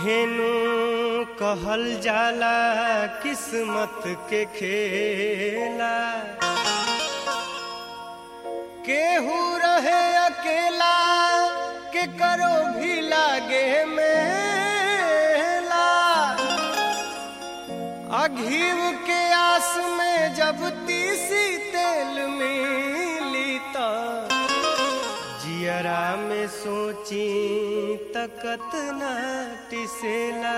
इहेनु कहल जाला किस्मत के खेला केहू रहे अकेला के करो भी लागे मेला अघीव के आस में जब तीसी तेल मिली त जियरा में सोची तकत न टिसेला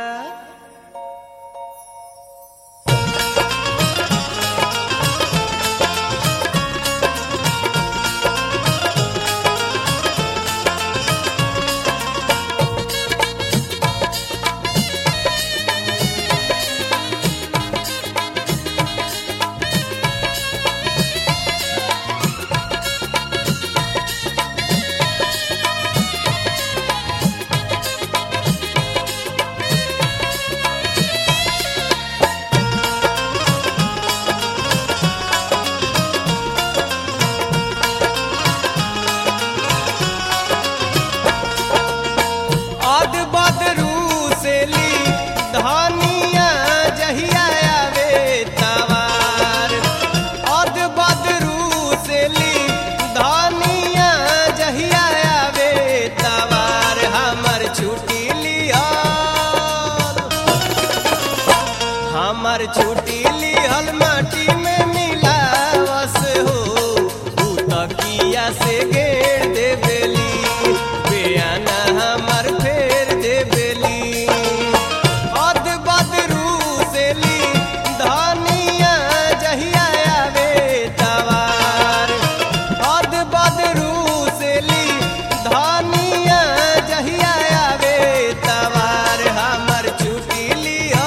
अद बदरू से ली धनिया जहिया आवे तवार अद बदरू से ली धनिया जहिया आवे तवार हमर छुट्टी लिया हमर छुट्टी लिहल माटी में मिलावस हो ऊ तकिया से घेर देबेली बेयाना हमर फेर देबेली अद बदरू से ली धनिया जहिया आवे तवार अद बदरू से ली धनिया जहिया आवे तवार हमर छुट्टी लिया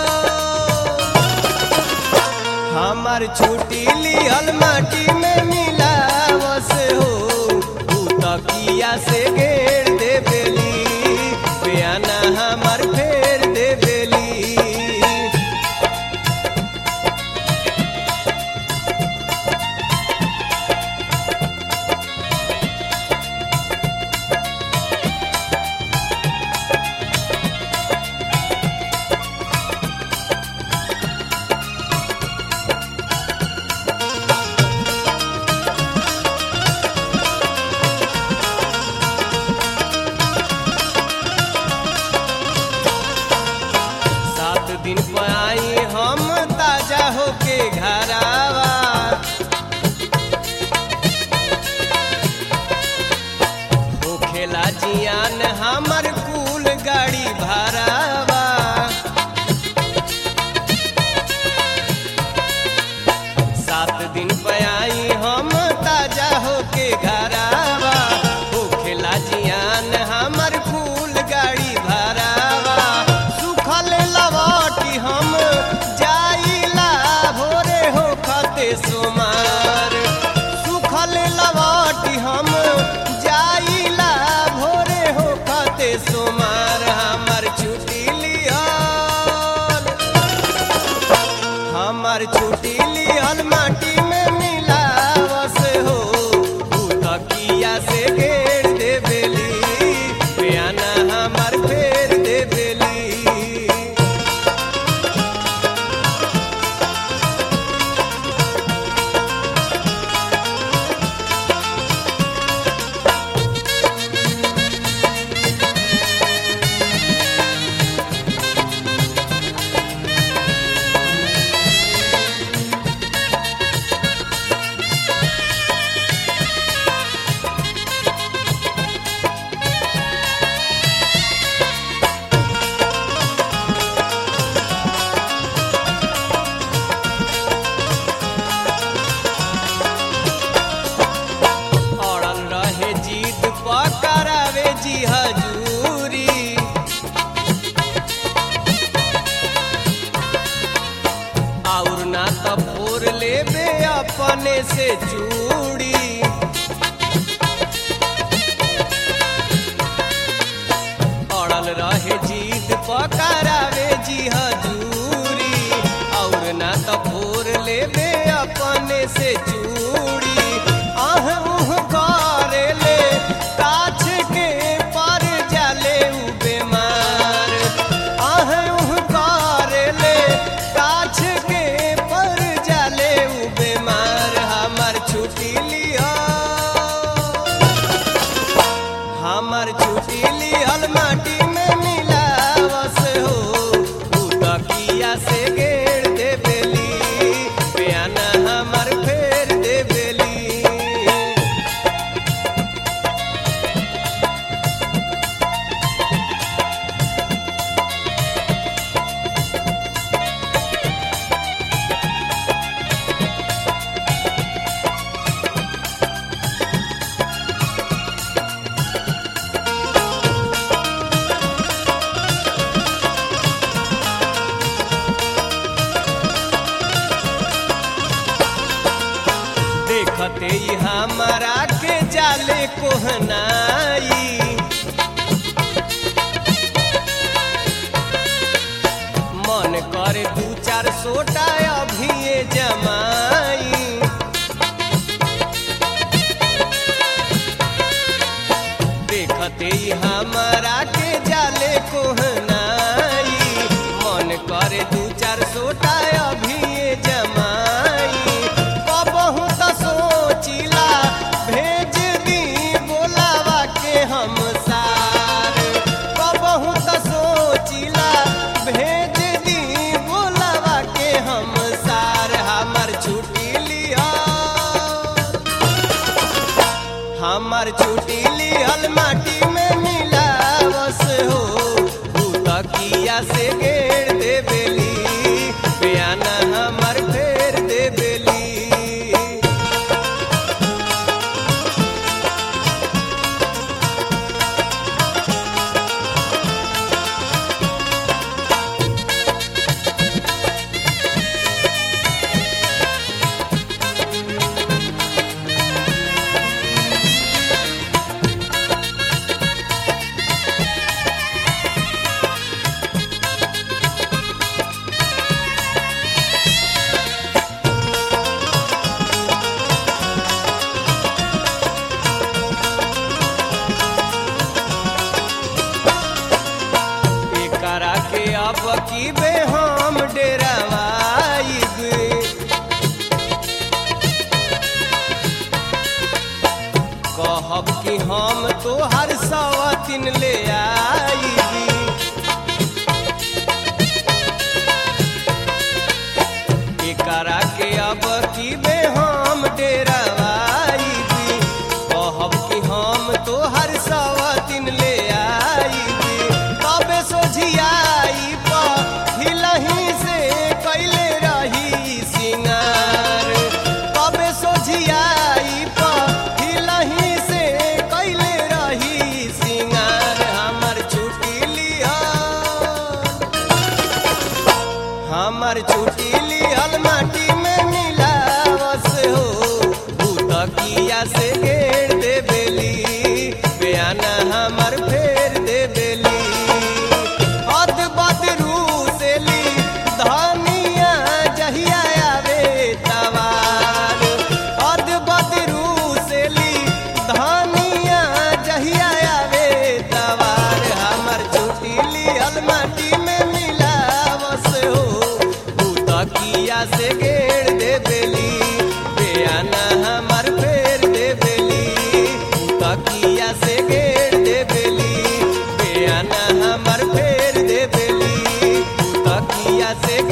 हमर छुट्टी लिहल माटी में मिलावस हो ऊ तकिया से घेर देबेली बेयाना हमर फेर देबेली सात दिन पर आई हम ताजा होके घरावा होखेला जियान हमर कुल गाड़ी भारावा सात दिन पर आई हम ताजा होके घरावा होखेला जियान हमर कुल गाड़ी भारावा सुखल लवाटी हम जाइला भोरे हो खते सोमार सुखल लवाटी हम जाइला भोरे हो खते सोमार हमर छुट्टी लिहल हमर छुट्टी लिहल माटी में मिलावस हो ऊ तकिया से घेर देबेली बेयाना हमर फेर देबेली अड़ल रहे जीत पकड़ावे जी हजूरी और ना त फोर लेबे अपने से चूड़ी अड़ल रहे जीत पकड़ावे जी हजूरी और ना त फोर लेबे अपने से चूड़ी आह उह करेले काछ के पर जाले उ बेमार हमर छुट्टी लिहल माटी में मिलावस हो ऊ तकिया से घेर दे बेली बयाना हमर फेर दे बेली देखते ही हमारा के जाले कोहनाई मन करे दू चार सोटा अभी जमाई देखते ही हमारा के जाले कोहनाई मन करे दू चार सोटा अभी जमाई कबहू त सोचिला भेज दी बोलावा के हम सार कबहू त सोचिला भेज दी बोलावा के हम सार हमर छुट्टी लिया हमर छुट्टी लिहल माटी में मिलावस हो ऊ तकिया से घेर दे बेली बयाना हमर फेर दे बेली एकरा के अब की बे हम डेरावाइब कहब कि हम तोहर सवतिन ले आईबी एकरा के अब की बे हम डेरावाइबी कहब कि हम तोहर सवतिन ले आईबी कबे सोझियाई प हिलही से कैले रही सिंगार कबे सोझियाई प हिलही से कैले रही सिंगार हमर छुट्टी लिया हमर छुट्टी लिहल माटी में मिलावस हो ऊ तकिया से घेर दे बेली बयाना हमर फेर दे बेली अद बदरू से ली धनिया जहिया आवे तवार अद बदरू से ली धनिया जहिया आवे तवार हमर छुट्टी लिहल माटी में मिलावस हो ऊ तकिया से घेर दे बेली बयाना हमर फेर दे बेली ऊ तकिया से घेर दे बेली बयाना हमर फेर दे बेली ऊ तकिया से